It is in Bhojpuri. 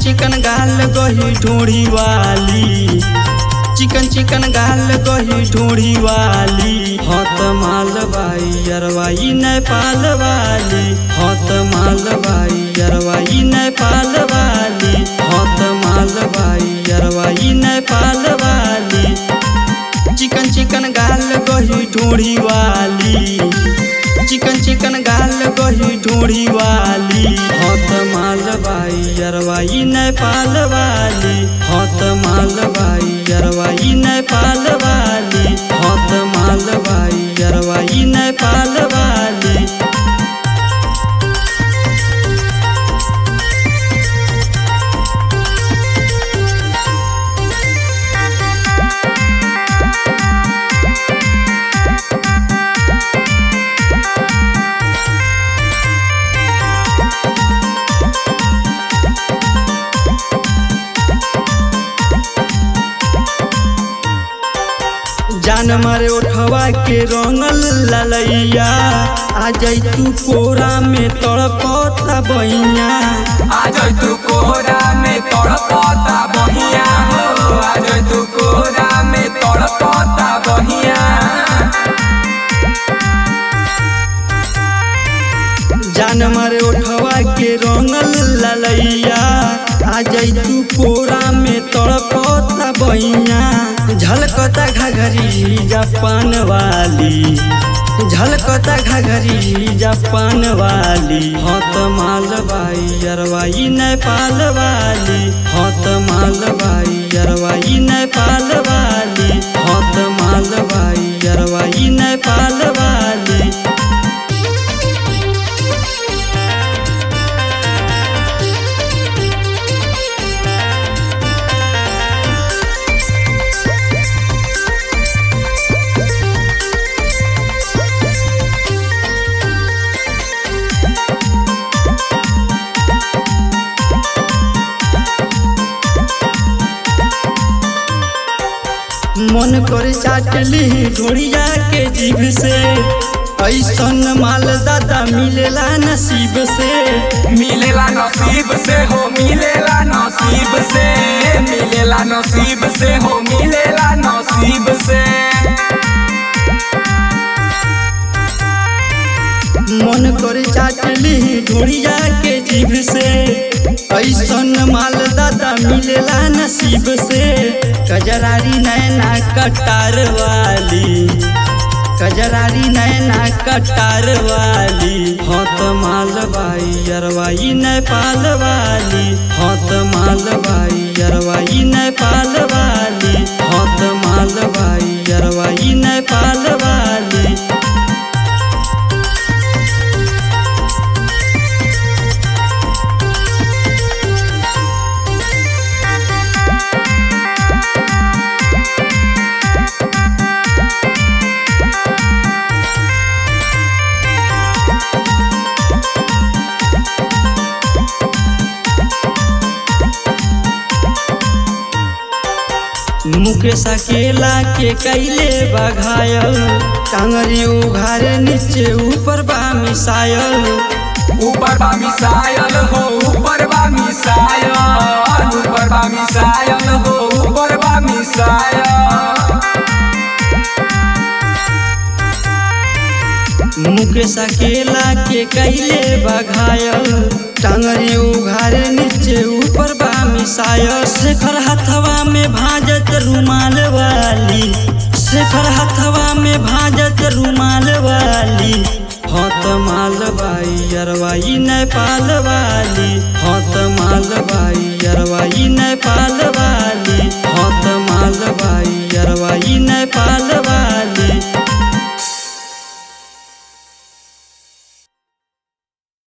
चिकन गाल गही ढूढ़ी वाली चिकन चिकन गाल गही ढूढ़ी वाली हत मालवाई अरवाई नेपाल वाली हत मालवाई अरवाई नेपाल वाली हत मालवाई अरवाई नेपाल वाली चिकन चिकन गाल गही ढूढ़ी वाली चिकन चिकन गाल गही ढूढ़ी वाली हत मालवाई अरवाई नेपाल वाली हत मालवाई अरवाई नेपाल वाली हत मालवाई अरवाई नेपाल वाली जान मारे उठवा के रंगल ललैया आ जैतू कोरा में तड़पता बैया आज तू कोहरा में तड़पता बहिया हो आज तू कोहरा में तड़पता बहिया जान मारे उठवा के रंगल ललैया आ जैतू कोरा में तड़पता बैया झलकता घघरी जापान वाली झलकता घघरी जापान वाली हत मालवाई अरवाई नेपाल वाली हत मालवाई अरवाई नेपाल वाली हत मालवाई अरवाई नेपाल वाली मन कर चाटली ढोड़िया के जीभ से ऐसन माल दादा मिलेला नसीब से मिलेला नसीब से हो मिलेला नसीब से मिलेला नसीब से हो मिलेला नसीब से मन कर चाटली ढोड़िया के जीभ से ऐसन माल दादा मिलेला नसीब से कजरारी नैना कटार वाली कजरारी नैना कटार वाली हत मालवाई अरवाई नेपाल वाली हत मालवाई अरवाई नेपाल वाली हत मालवाई अरवाई नेपाल वाली मुकेश अकेला के कैले बघायल टांगरी उघार नीचे ऊपर बा मिसायल ऊपर बा मिसायल हो ऊपर बा मिसायल ऊपर बा मिसायल हो ऊपर बा मिसायल मुकेश अकेला के कैले बघायल टांगरी उघार नीचे ऊपर बा मिसायल शेखर हथवा में भाजत रुमाल वाली शेखर हथवा में भाजत रुमाल वाली हत मालवाई अरवाई नेपाल वाली